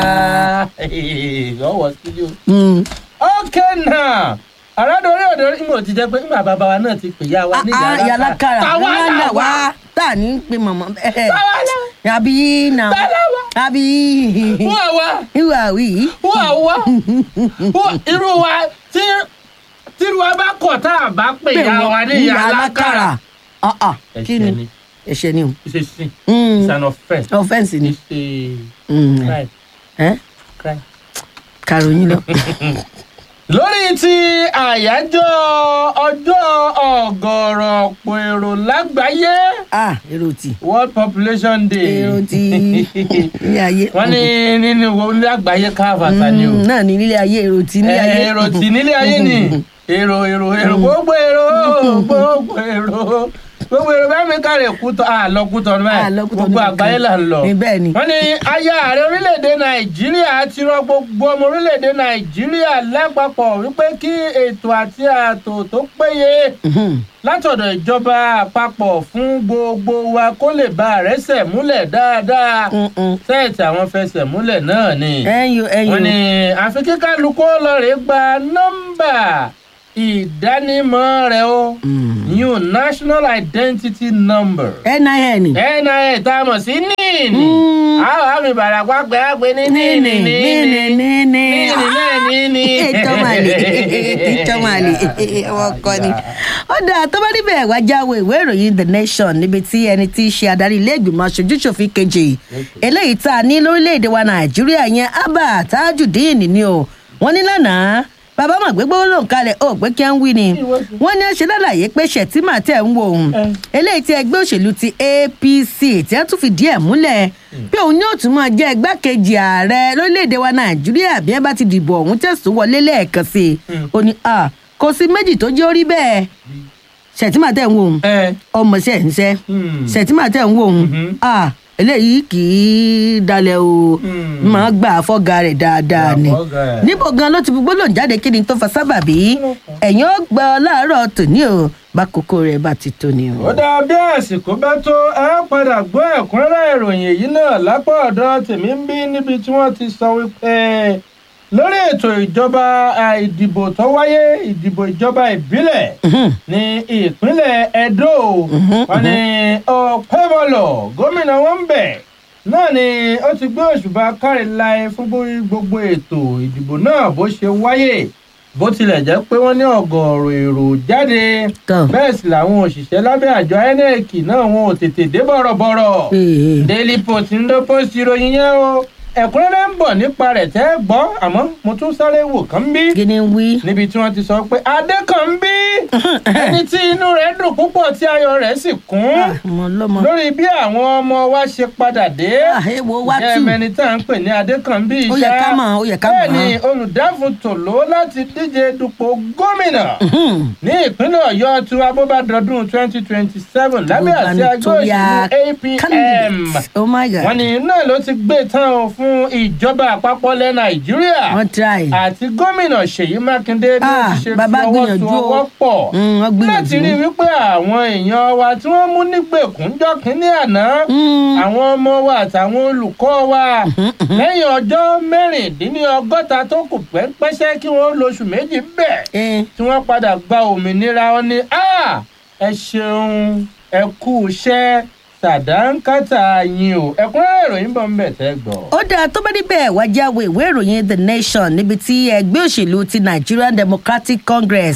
ọwọ́ studio. Mm. okay now àràdọ̀rí ọ̀dọ̀ ìmọ̀ ti jẹ́ pé ńgbà bàbá wa náà ti pè ya wa ní Ah, ah, ìyá alákàrà táwa wọn là là wá wá tá à ní pe mọ̀mọ́ bẹ́ẹ̀. táwa là àbí nà Tẹ́lẹ̀ wá. àbí wọ́n àwa ìwà wí. wọ́n àwa wọ́n irú wa tí tírú wa bá kọ̀ tá a bá pè ya wa ní ìyá alákàrà. Ah, ah, kí ẹ̀ṣẹ̀ ni ni ẹ̀ṣẹ̀ ni o it's a sin Mm. it's an offence offence ni it's a Mm. crime Eh? crime. kàròyìn lọ. lórí ti àyájọ́ ọjọ́ ọ̀gọ̀rọ̀ ọ̀pọ̀ èrò lágbàáyé ah èrò tì world population day èrò tì ilé ayé. wọ́n ní nínú ilé àgbáyé káfàtà ni o Mm, náà ní ilé ayé èrò tì ní ayé. èrò tí nílé ayé ni èrò èrò èrò gbogbo èrò gbogbo èrò gbogbo èrò bẹ́ẹ̀ mi kárẹ̀ kútọ́ àlọ́ kútọ́ ní Ah, báyìí lọ Kútọ̀nù gbogbo nìkan. àgbáyé là ń lọ. Ní bẹ́ẹ̀ ni. wọ́n ní aya ààrẹ orílẹ̀-èdè nàìjíríà ti rọ gbogbo ọmọ orílẹ̀-èdè nàìjíríà lápapọ̀ wípé kí ètò àti ààtò tó péye Mhm. látọ̀dọ̀ ìjọba àpapọ̀ fún gbogbo wa kó lè bá àrẹ́sẹ̀ múlẹ̀ dáadáa Mm-mm. sẹ́ẹ̀tì àwọn fẹsẹ̀ múlẹ̀ náà ni ẹyọ ẹyọ. wọ́n ní àfi kí kálukú lọ́ọ̀rẹ́ gba nọ́mbà ìdánimọ̀ rẹ̀ o Mm. new national identity number nin. nin tá a mọ̀ sí níìní Mm. àwọn àmì ìbàràpá pé á pé ní níní níìní níní níìní níní. níìní náà níìní. ìtọ́màlì ìtọ́màlì ọmọ kan ni. ó dáa tó bá níbẹ̀ wá jáwé ìwé ìròyìn the nation níbi tí ẹni tí í ṣe adarí ilé ìgbìmọ̀ aṣojúṣòfin kejì eléyìí tá a ní lórílẹ̀‐èdè wa nàìjíríà yẹn abba tajudeen ni o wọ́n ní lánàá bàbá mà gbégbó lòun kalẹ̀ ó pé kí á ń wí ni wọ́n ní ṣe lálàyé pé ṣètìmá tẹ̀ ń wo òun eléyìí tí ẹgbẹ́ òṣèlú ti apc tí wọ́n tún fi díẹ̀ múlẹ̀ pé òun yóò tún máa jẹ́ igbákejì ààrẹ lórílẹ̀‐èdè wa nàìjíríà bí wọ́n bá ti dìbò ọ̀hún tẹ̀sùn wọlé lẹ́ẹ̀kan sí i ó ní à kò sí méjì tó jẹ́ orí bẹ́ẹ̀ ṣètìmá tẹ̀ ń wo òun ẹ ọmọ ṣe ń ṣe Hmm. ṣètìmá tẹ̀ ń wo òun Mhm. à eléyìí kì í dalẹ̀ o Hmm. máa gbà fọ́gà rẹ̀ dáadáa ni Gbà fọ́gà ẹ̀. níbo gan ló ti fi gbólóhùn jáde kí ni tó fa sábàbí ẹ̀yìn ó gbọ́ láàárọ̀ tòní o bá kókó rẹ̀ bá ti tó ni o. ó dáa bí àsìkò bá tó ẹ padà gbọ́ ẹ̀kúnrẹ́rẹ́ ìròyìn èyí náà lápá ọ̀dọ̀ tèmi ń bí níbi tí wọ́n ti sọ wípé lórí ètò ìjọba à, ìdìbò tó wáyé ìdìbò ìjọba ìbílẹ̀ Mhm. ní ìpínlẹ̀ edo wọn ni ọ̀pẹ́bọlọ̀ gómìnà wọn ń bẹ̀ náà ni ó ti gbé òṣùbà kárí láì fún gbó- gbogbo ètò ìdìbò náà bó ṣe wáyé bó tilẹ̀ jẹ́ pé wọ́n ní ọ̀gọ̀ọ̀rọ̀ èrò jáde Tọ́. bẹ́ẹ̀ sì làwọn òṣìṣẹ́ lábẹ́ àjọ inec náà wọn ò tètè dé bọ̀rọ̀bọ̀rọ̀ Ee. daily post ń lọ post ìròyìn yẹn o ẹ̀kúnrẹ́rẹ́ ń bọ̀ nípa rẹ̀ tẹ́ ẹ gbọ́ àmọ́ mo tún sáré wò kán bí kí ni ń wí. níbi tí wọ́n ti sọ pé adé kan ń bí ẹni tí inú rẹ̀ dùn púpọ̀ tí ayọ̀ rẹ̀ sì kún Ah, ọmọ ọlọ́mọ. lórí bí àwọn ọmọ wa ṣe padà dé Ah, èwo wá jẹ́ tù. mẹni tá à ń pè ní adé kan ń bí Ó yẹ ká mọ̀, ó yẹ ká bẹ́ẹ̀ mọ̀. ni olùdáfún tòló láti díje dupò gómìnà Mhm. ní ìpínlẹ̀ ọ̀yọ́ tí wọ́n bó bá dọdún twenty twenty seven lábẹ́ àti ẹgbẹ́ Gubernatorial òṣèlú apm candidate. oh my god. wọ́n ní náà ló ti gbé tán o fún ìjọba àpapọ̀ ilẹ̀ nàìjíríà wọ́n try. àti gómìnà ṣèyí mákindé bí wọ́n Ah, ti ṣe bàbá fi ọwọ́ gbìyànjú so o. ọwọ́ pọ̀ Mm, wọ́n láti gbìyànjú. rí wípé àwọn èèyàn wa tí wọ́n mú nígbèkúnjọ́ kínní àná Mm. àwọn ọmọ wa àtàwọn olùkọ́ wa lẹ́yìn ọjọ́ mẹ́rìndínlọ́gọ́ta tó kù pẹ́ńpẹ́sẹ́ kí wọ́n lóṣù méjì bẹ́ẹ̀ Eh, tí wọ́n padà gba òmìnira wọn ni "Ah, ẹ ṣeun ẹ kú iṣẹ́ sàdánkátà yín o ẹ̀kúnrẹ́rẹ́ ìròyìn bọ̀ ń bẹ̀ tẹ́ gbọ́. ó dáa tó bá níbẹ̀ wá jáwé ìwé ìròyìn the nation níbi tí ẹgbẹ́ òṣèlú ti nigerian democratic congress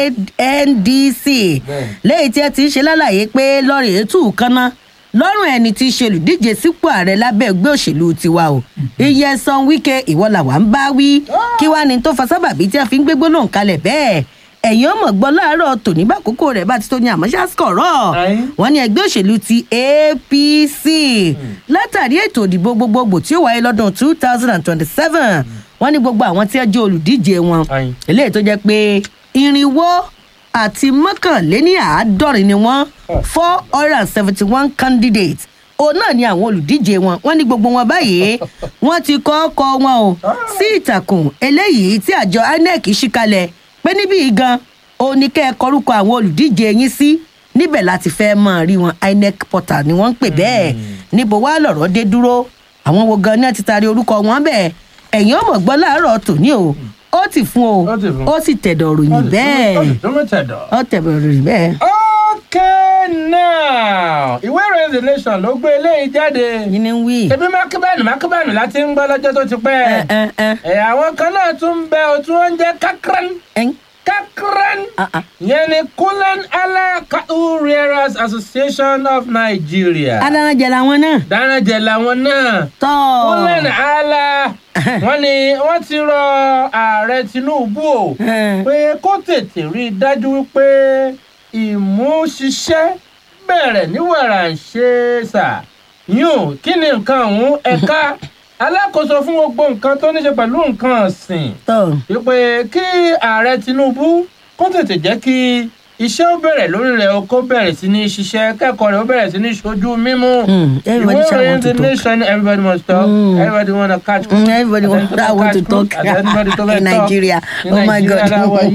ndc lẹ́yìn tí ẹ ti ń ṣe lálàyé pé lọ́ọ̀rì ètò kaná lọ́rùn ẹni tí í ṣe olùdíje sípò ààrẹ lábẹ́ ẹgbẹ́ òṣèlú tiwa o iye san wíkẹ́ ìwọ làwa ń bá wí kí wàá ní tó fa sábàbí tí a fi ń gbégbó lòun kalẹ̀ bẹ́ẹ̀ ẹ̀yin ọmọ gbọ́ láàárọ̀ tòní bá kókó rẹ̀ bá ti tó ní àmọ́ ṣáṣkọ̀rọ̀ Ayin. wọ́n ní ẹgbẹ́ òṣèlú ti apc látàrí ètò ìdìbò gbogbogbò tí ó wáyé lọ́dún two thousand and twenty-seven wọ́n ní gbogbo àwọn tí ẹ jẹ́ olùdíje wọn Ayin. eléyìí tó jẹ́ pé irinwó àti mọ́kànléní àádọ́rin ni wọ́n four hundred and seventy one candidates òun náà ni àwọn olùdíje wọn wọ́n ní gbogbo wọn báyìí wọ́n ti kọ́ ọkọ wọn o sí ìtàkùn eléyìí tí àjọ inec ṣí kalẹ̀ pé níbí yìí gan òun ni kẹ́ ẹ kọrúkọ àwọn olùdíje yín sí níbẹ̀ láti fẹ́ mọ̀ rí wọn inec portal ni wọ́n ń pè bẹ́ẹ̀ níbo wá lọ̀rọ̀ dé dúró àwọn wo gan ni wọ́n ti taari orúkọ wọn bẹ́ẹ̀ ẹ̀yìn ọmọ gbọ́ láàárọ̀ tòní o ó ti fún o Ó ti fún. ó sì tẹ̀dọ̀ ròyìn bẹ́ẹ̀ tó mú tẹ̀dọ̀. ó tẹ̀dọ̀ ròyìn bẹ́ẹ̀. okay now ìwé ìròyìn the nation ló gbé eléyìí jáde. yín ni ń wí. ebi mákíbánù mákíbánù láti ń gbọ́ lọ́jọ́ tó ti pẹ́. ẹ ẹ ẹ ẹ̀ àwọn kan náà tún ń bẹ òtún oúnjẹ kakran ẹ kakran. ah, ah. yẹn ni kulen ala cattle rearers association of nigeria. adarajẹ làwọn náà. dánájẹ làwọn náà. tọ́ kulen ala wọ́n ní wọ́n ti rọ ààrẹ tinubu o pé kó tètè rí i dájú wípé ìmúṣiṣẹ́ bẹ̀rẹ̀ ní wàràǹṣeṣà yún kí ni nǹkan ọ̀hún ẹ̀ka alákòóso fún gbogbo nǹkan tó ní ṣe pẹ̀lú nǹkan ọ̀sìn tọ́ wípé kí ààrẹ tinubu kó tètè jẹ́ kí iṣẹ́ ó bẹ̀rẹ̀ lórí rẹ̀ o kó bẹ̀rẹ̀ sí ní ṣiṣẹ́ kẹ́kọ̀ọ́ rẹ̀ ó bẹ̀rẹ̀ sí ní ṣojú mímú Mm, everybody ìwé shall ìròyìn want to the talk. nation everybody must talk Mm. everybody wanna catch Mm, everybody want, that want to talk in Nigeria. Oh my God.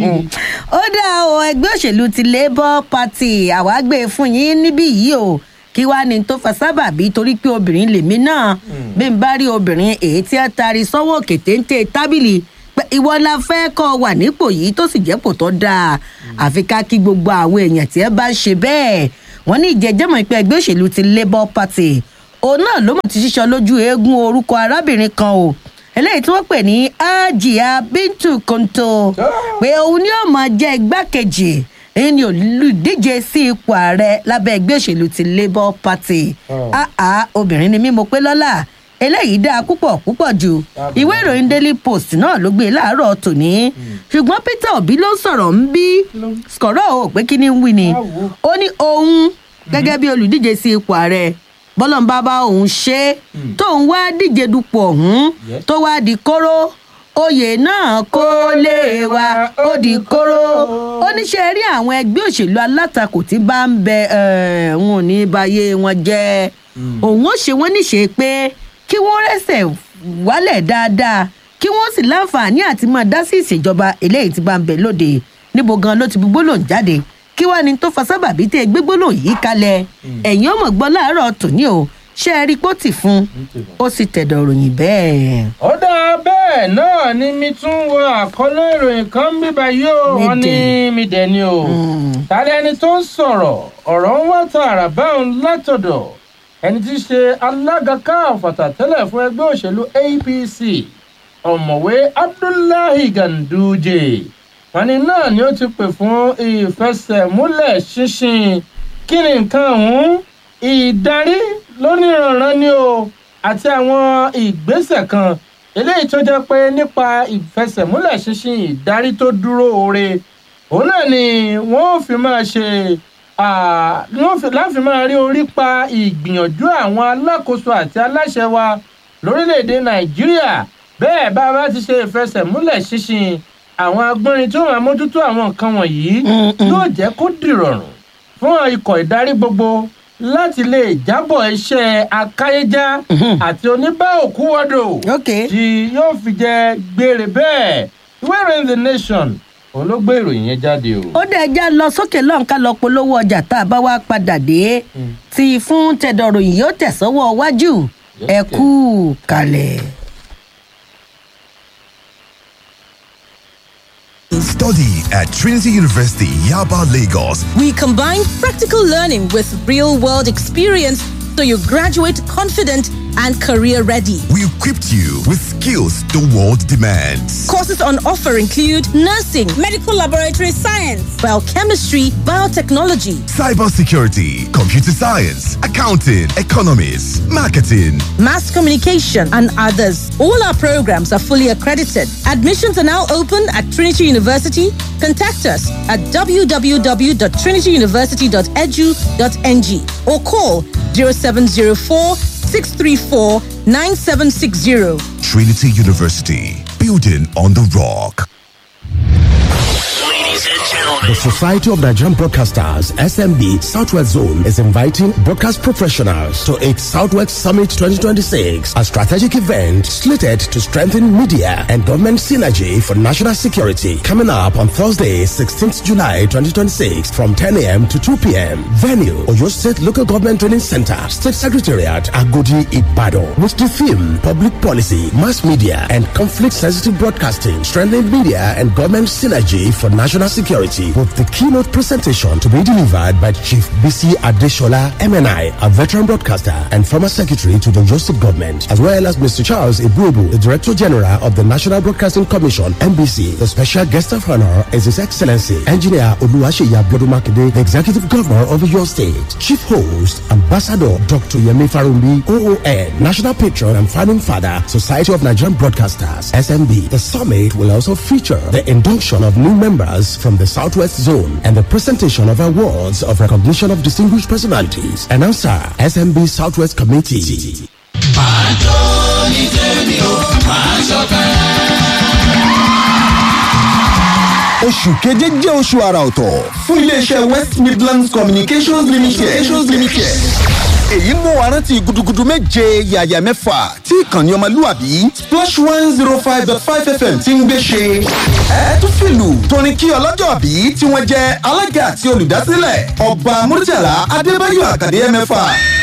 ó dá o ẹgbẹ́ òṣèlú ti labour party àwa gbé e fún yín níbí yìí o kí wàá ní tó fa sábàbí torí pé obìnrin lèmi náà bí n bá rí obìnrin èyí tí a taari sọ́wọ́ òkè téńté tábìlì pé ìwọ la fẹ́ kọ́ ọ wà nípò yìí tó sì jẹ́pò tó dáa àfi ká kí gbogbo àwọn èèyàn tí ẹ bá ń ṣe bẹ́ẹ̀ wọ́n ní ìjẹ́jẹ́mọ̀ pé ẹgbẹ́ òṣèlú ti labour party òun náà ló mọ̀ ti ṣíṣọ lójú eégún orúkọ arábìnrin kan o eléyìí tí wọ́n pè ní ajia bintu konto pé òun ni ó máa jẹ́ igbákejì èyí ni olùdíje sí ipò ààrẹ lábẹ́ ẹgbẹ́ òṣèlú ti labour party Oh. àá obìnrin ni mí mo pé lọ́la eléyìí dáa púpọ̀ púpọ̀ jù ìwé ìròyìn daily post náà ló gbé e láàárọ̀ tòní ṣùgbọ́n peter obi ló sọ̀rọ̀ ń bí skọ̀rọ̀ ò pé kí ni ń wí ni Báwo? ó ní òun gẹ́gẹ́ bí olùdíje sí ipò ààrẹ bọ́lọ́mbà bá òun ṣe é tóun wá díje dupò ọ̀hún Yes. tó wá di kóró oyè náà kó lè wa ó di kóró ó ní ṣe rí àwọn ẹgbẹ́ òṣèlú alátakò tí bá ń bẹ ẹ̀, wọn ò ní báyé wọn jẹ́ òun ó ṣe wọ́n níṣe pé kí wọ́n rẹ́sẹ̀ wálẹ̀ dáadáa kí wọ́n sì láǹfààní àti máa dá sí ìṣèjọba eléyìí tí bá ń bẹ lóde níbo gan ló ti bu gbólóhùn jáde kí wàá ní tó fa sábàbí tẹ gbé gbólóhùn yìí kalẹ̀ ẹ̀yìn ọmọ gbọ́ láàárọ̀ tòní o ṣé ẹ rí pọ́tì fún ó sì tẹ̀dọ̀ ròyìn bẹ́ẹ̀. ó dáa bẹ́ẹ̀ náà ni mi tún wo àkọlé ìròyìn kan bíbá yóò wọ́n ní mi dẹ̀ ni o. tàbí ẹni tó ń sọ̀rọ̀ ọ̀rọ̀ ń wá tààrà báwọn látọ̀dọ̀ ẹni tí í ṣe alága káàfàtà tẹ́lẹ̀ fún ẹgbẹ́ òṣèlú apc ọ̀mọ̀wé abdullahi ganduje wọn ni náà ni ó ti pè fún ìfẹsẹ̀múlẹ̀ ṣinṣin kí ni nǹkan ọ̀hún ìdarí lóníranran ni o àti àwọn ìgbésẹ̀ kan eléyìí tó jẹ́ pé nípa ìfẹsẹ̀múlẹ̀ ṣinṣin ìdarí tó dúró oore òun náà ni wọ́n fi máa ṣe ah, ni wọ́n fi- láfi máa rí orí pa ìgbìyànjú àwọn alákòóso àti aláṣẹ wa lórílẹ̀‐èdè nàìjíríà bẹ́ẹ̀ bá a bá ti ṣe ìfẹsẹ̀múlẹ̀ ṣinṣin àwọn agbọ́nrin tó máa mójútó àwọn nǹkan wọ̀nyí yóò jẹ́ kó dìrọ̀rùn fún ikọ̀ ìdarí gbogbo láti lè jábọ̀ iṣẹ́ akáyéjá àti oníbà òkú wọ́dọ̀ ok tí yóò fi jẹ gbére bẹ́ẹ̀ ìwé ìròyìn the nation òun ló gbé ìròyìn yẹn jáde o. ó dẹ̀ já lọ sókè lọ́n ká lọ polówó ọjà tá a bá wá padà dé tí fún tẹ̀dọ̀ròyìn yóò tẹ̀sọ́wọ́ wájú ẹ kú kalẹ̀. Study at Trinity University, Yaba, Lagos. We combine practical learning with real world experience so you graduate confident and career ready. We equipped you with skills the world demands. Courses on offer include nursing, medical laboratory science, biochemistry, biotechnology, Cybersecurity, computer science, accounting, economics, marketing. mass communication, and others. All our programs are fully accredited. Admissions are now open at Trinity University. Contact us at www.trinityuniversity.edu.ng or call 0704 634 9760. Trinity University, building on the rock. Ladies and The Society of Nigerian Broadcasters, SMB Southwest Zone, is inviting broadcast professionals to its Southwest Summit 2026, a strategic event slated to strengthen media and government synergy for national security. Coming up on Thursday, 16th July 2026, from 10 a.m. to 2 p.m. Venue, Oyo State Local Government Training Center, State Secretariat, Agodi, Ibadan. With the theme, Public Policy, Mass Media, and Conflict-Sensitive Broadcasting, strengthening media and government synergy for national security. With the keynote presentation to be delivered by Chief BC Adeshola, MNI, a veteran broadcaster and former secretary to the Joseph government, as well as Mr. Charles Ibubu, the Director General of the National Broadcasting Commission, NBC. The special guest of honor is His Excellency, Engineer Oluwaseyi Abiodumakide, the Executive Governor of your state. Chief host, Ambassador Dr. Yemi Farumbi, OON, National Patron and Founding Father, Society of Nigerian Broadcasters, SMB. The summit will also feature the induction of new members from the Southwest Zone and the presentation of awards of recognition of distinguished personalities. Announcer, SMB Southwest Committee. oṣù keje jẹ́ oṣù àrà ọ̀tọ̀ fún iléeṣẹ́ west midlands communications limited. communications limited. èyí mú wa rántí gudugudu méje yàyà mẹ́fà tí ìkànnì ọmọlúwàbí splash one zero five dot five fm ti ń gbé ṣe. ẹ tún fìlù torin kí ọlọ́jọ́ bí tí wọ́n jẹ́ alága àti olùdásílẹ̀ ọba murtala adébáyọ̀ àkàdé mẹ́fà